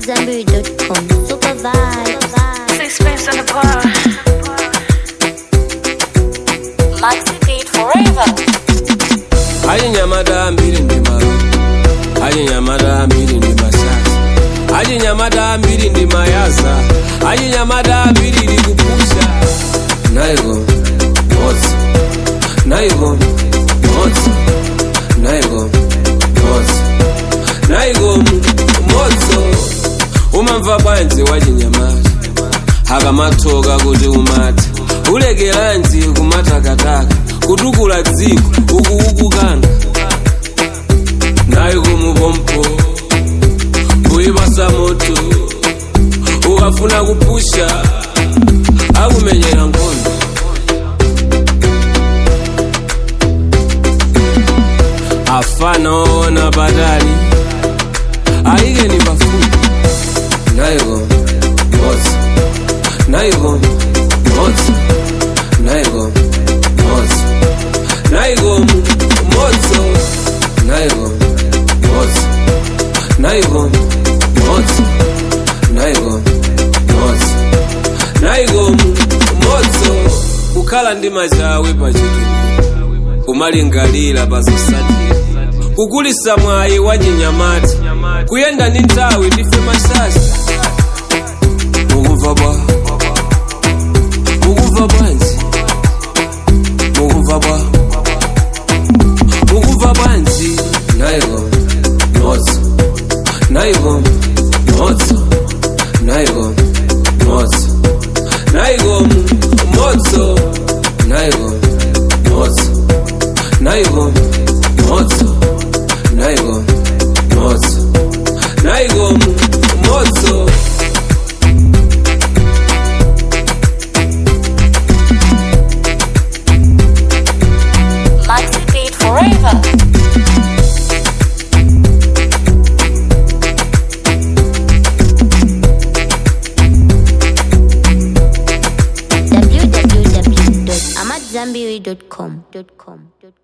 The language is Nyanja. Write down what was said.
AmadZanbury.com. Super vibe. Sixpence on the bar. Maxi Beat Forever. ajinyamata mbiri ndi malo ajinyamata mbiri ndi masasa ajinyamata mbiri ndi mayasa ajinyamata mbiri ndi kupusha naiko motsi naiko motsi naiko motsi naiko motso umamva bwanji wachinyamata akamathoka kuti umati ulekelanji kumatakataka kutukula dziko ukuukukanga nayo kumupompo kuyipasa moto ukafuna kupusha akumenyera nkhondo afana ona patali ayikeni pafupi naiko motsi naiko motsi naiko motsi naiko motso naiko motsi naiko motsi naiko motsi naiko motso kukhala ndi machawe pachituku kumalingalira pazosatira kukulisa mwayi wa chinyamati kuyenda ndi nthawi ndife masasa mukumva bwa mukumva bwanji mukumva bwa mukumva bwanji naiko motso naiko motso naiko motso naiko motso naiko motso naiko motso naiko motso naiko motso Maxi Beat Forever. www.amadzanbury.com.